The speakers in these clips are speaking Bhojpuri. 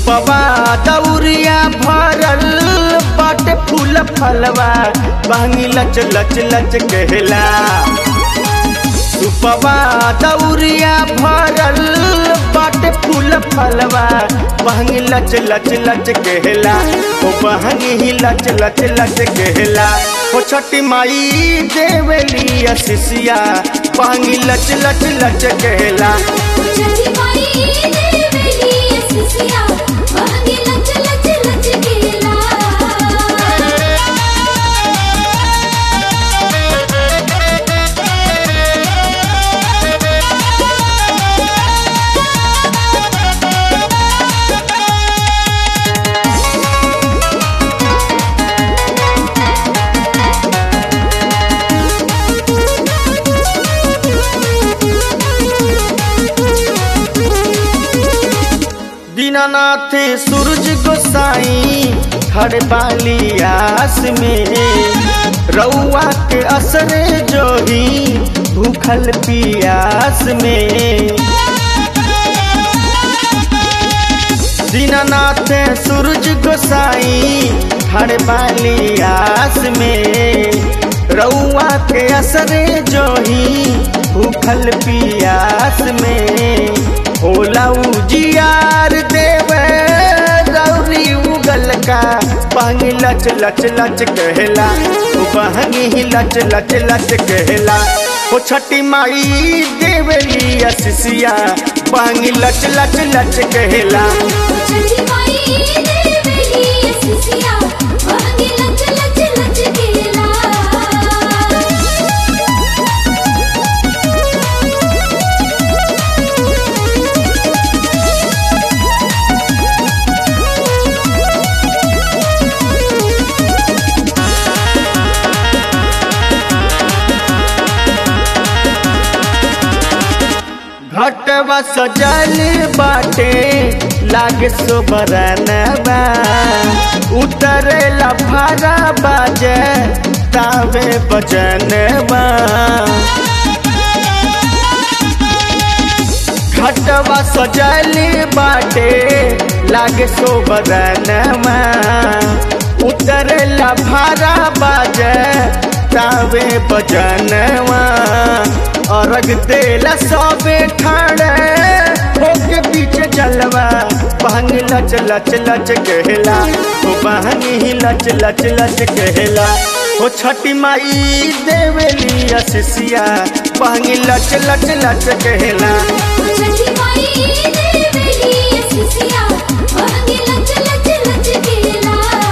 सुपवा दौरिया भरल बाटे फूल फलवा बहंगी लच लच लच कहला सुपवा दौरिया भरल बाटे फूल फलवा बहंगी लच लच लच कहला ओ बहंगी ही लच लच लच कहला ओ छठी माई देवली असिसिया बहंगी लच लच लच कहला छठी माई देवली असिसिया बहंगी लच लच लच केला दीनानाथ सूरज गोसाई खड़े बाली आस में रउआ के असर जोही भूखल पियास में दीनानाथ सूरज गोसाई खड़े बाली आस में रउआ के असर जोही भूखल पियास में होला उजियार देव रौरी उगल का बहंगी लच लच लच कहला ओ बहंगी ही लच लच लच कहला ओ छठी माई देवली असिसिया बहंगी लच लच लच कहला छठी माई देवली असिसिया बहंगी लच लच लच केला घटवा सजल बाटे लागे सोबरनबा उतरेला भारा बाजे तावे बजनबा घटवा सजल बाटे लागे सोबरनबा उतरेला भारा बाजे तावे बजनवा अर्घ देला सबे ठाड़े होके पीछे चलवा बहंग लच लच लच कहला ओ बहंग ही लच लच लच कहला ओ छठी माई देवली असिसिया बहंग लच लच लच कहला छठी माई देवली असिसिया बहंगी लच लच लच केला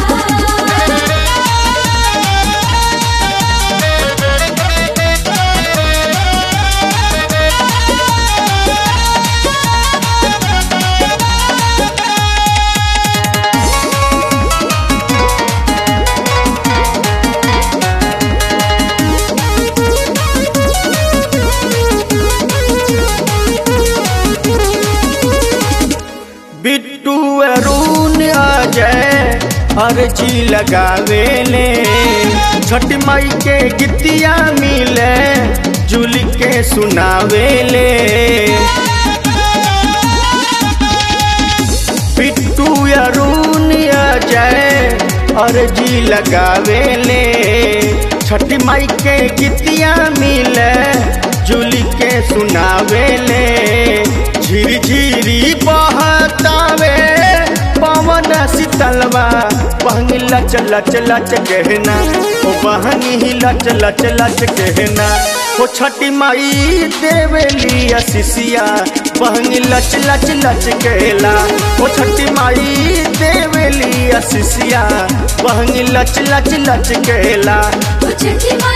बिट्टू अरुण अजय अर्जी लगावेले छठ माई के गीतिया मिले जुल के सुनावेले बिट्टू अरुण अजय अर्जी लगावेले छठ माई के गीतिया मिले जुल के सुनावेले झिरी झिरी बहतावे पवन शीतलवा बहंग लच लच लच कहना ओ बहंग ही लच लच लच कहना ओ छठी माई देवली असिसिया बहंग लच लच लच कहला ओ छठी माई देवली असिसिया बहंग लच लच लच कहला छठी माई